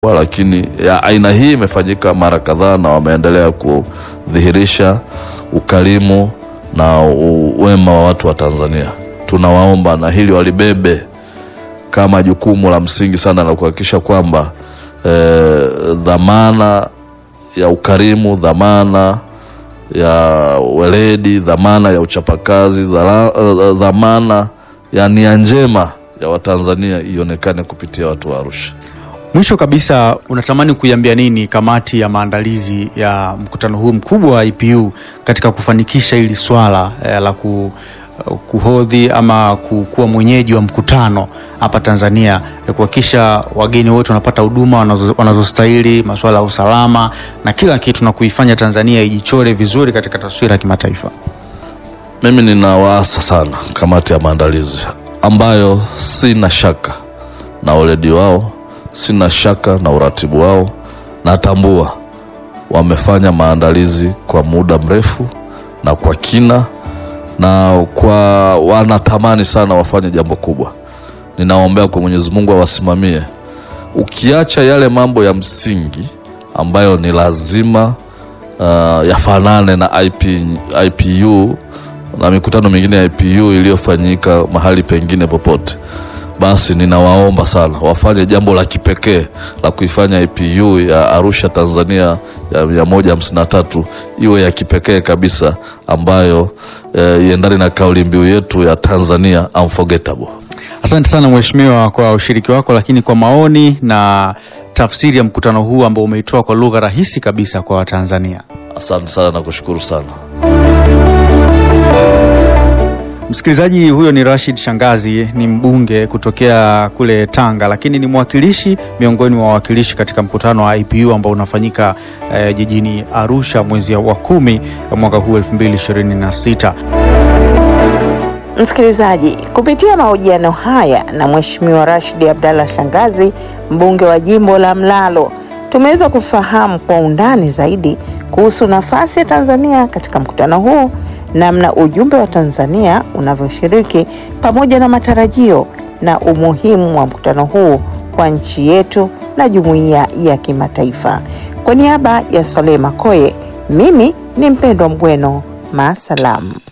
lakini ya aina hii imefanyika mara kadhaa na wameendelea kudhihirisha ukarimu na u- wema wa watu wa Tanzania. Tunawaomba na hili walibebe kama jukumu la msingi sana la kuhakikisha kwamba eh, dhamana ya ukarimu, dhamana ya weledi, dhamana ya uchapakazi, dhala- eh, dhamana ya nia njema ya Watanzania ionekane kupitia watu wa Arusha. Mwisho kabisa, unatamani kuiambia nini kamati ya maandalizi ya mkutano huu mkubwa wa IPU katika kufanikisha hili swala eh, la ku, kuhodhi ama ku- kuwa mwenyeji wa mkutano hapa Tanzania, eh, kuhakikisha wageni wote wanapata huduma wanazo- wanazostahili, masuala ya usalama na kila kitu, na kuifanya Tanzania ijichore vizuri katika taswira ya kimataifa? Mimi ninawaasa sana kamati ya maandalizi ambayo sina shaka na weledi wao, sina shaka na uratibu wao. Natambua wamefanya maandalizi kwa muda mrefu na kwa kina, na kwa wanatamani sana wafanye jambo kubwa. Ninaombea kwa Mwenyezi Mungu awasimamie, ukiacha yale mambo ya msingi ambayo ni lazima uh, yafanane na IP, IPU na mikutano mingine ya IPU iliyofanyika mahali pengine popote, basi ninawaomba sana wafanye jambo la kipekee la kuifanya IPU ya Arusha Tanzania ya mia moja hamsini na tatu iwe ya kipekee kabisa, ambayo eh, iendane na kauli mbiu yetu ya Tanzania unforgettable. Asante sana mheshimiwa kwa ushiriki wako, lakini kwa maoni na tafsiri ya mkutano huu ambao umeitoa kwa lugha rahisi kabisa kwa Watanzania. Asante sana na kushukuru sana. Msikilizaji, huyo ni Rashid Shangazi, ni mbunge kutokea kule Tanga, lakini ni mwakilishi miongoni mwa wawakilishi katika mkutano wa IPU ambao unafanyika eh, jijini Arusha mwezi wa kumi mwaka huu 2026. Msikilizaji, kupitia mahojiano haya na Mheshimiwa Rashid Abdallah Shangazi, mbunge wa jimbo la Mlalo, tumeweza kufahamu kwa undani zaidi kuhusu nafasi ya Tanzania katika mkutano huu, namna ujumbe wa Tanzania unavyoshiriki, pamoja na matarajio na umuhimu wa mkutano huu kwa nchi yetu na jumuiya ya kimataifa. Kwa niaba ya Saleh Makoye, mimi ni Mpendwa Mbweno, maasalam.